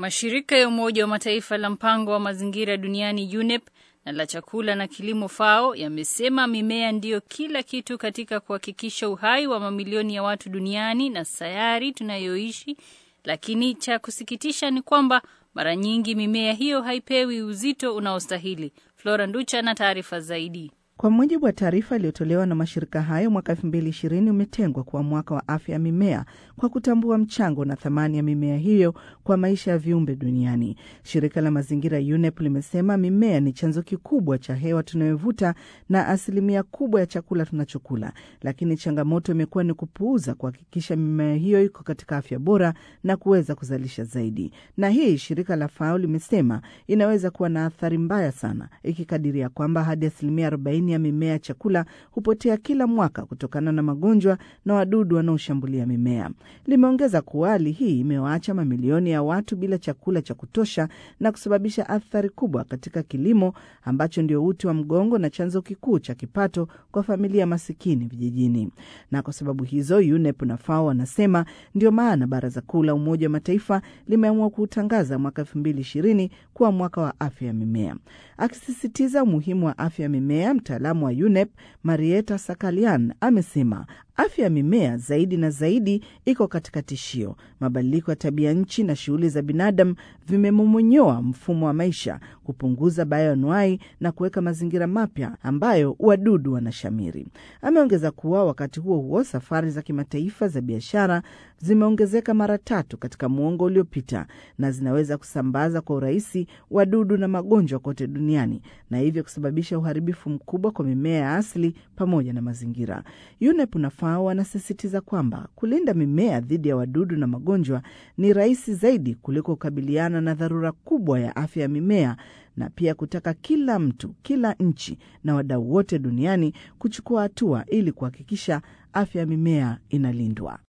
Mashirika ya Umoja wa Mataifa la mpango wa mazingira duniani UNEP na la chakula na kilimo FAO yamesema mimea ndiyo kila kitu katika kuhakikisha uhai wa mamilioni ya watu duniani na sayari tunayoishi, lakini cha kusikitisha ni kwamba mara nyingi mimea hiyo haipewi uzito unaostahili. Flora Nducha na taarifa zaidi. Kwa mujibu wa taarifa iliyotolewa na mashirika hayo, mwaka 2020 umetengwa kuwa mwaka wa afya ya mimea kwa kutambua mchango na thamani ya mimea hiyo kwa maisha ya viumbe duniani. Shirika la mazingira UNEP limesema mimea ni chanzo kikubwa cha hewa tunayovuta na asilimia kubwa ya chakula tunachokula, lakini changamoto imekuwa ni kupuuza kuhakikisha mimea hiyo iko katika afya bora na kuweza kuzalisha zaidi. Na hii shirika la FAO limesema inaweza kuwa na athari mbaya sana, ikikadiria kwamba hadi asilimia 40 ya mimea ya chakula hupotea kila mwaka kutokana na magonjwa na wadudu wanaoshambulia mimea. Limeongeza kuwa hali hii imewaacha mamilioni ya watu bila chakula cha kutosha na kusababisha athari kubwa katika kilimo ambacho ndio uti wa mgongo na chanzo kikuu cha kipato kwa familia masikini vijijini. Na kwa sababu hizo, UNEP na FAO wanasema ndio maana Baraza Kuu la Umoja wa Mataifa limeamua kuutangaza mwaka elfu mbili ishirini kuwa mwaka wa afya ya mimea, akisisitiza umuhimu wa afya ya mimea. Mtaalamu wa UNEP Marieta Sakalian amesema afya ya mimea zaidi na zaidi iko katika tishio. Mabadiliko ya tabia nchi na shughuli za binadamu vimemomonyoa mfumo wa maisha, kupunguza bayoanuai na kuweka mazingira mapya ambayo wadudu wanashamiri. Ameongeza kuwa wakati huo huo, safari za kimataifa za biashara zimeongezeka mara tatu katika muongo uliopita na zinaweza kusambaza kwa urahisi wadudu na magonjwa kote duniani na hivyo kusababisha uharibifu mkubwa kwa mimea ya asili pamoja na mazingira. UNEP na FAO wanasisitiza kwamba kulinda mimea dhidi ya wadudu na magonjwa ni rahisi zaidi kuliko kukabiliana na dharura kubwa ya afya ya mimea na pia kutaka kila mtu, kila nchi na wadau wote duniani kuchukua hatua ili kuhakikisha afya ya mimea inalindwa.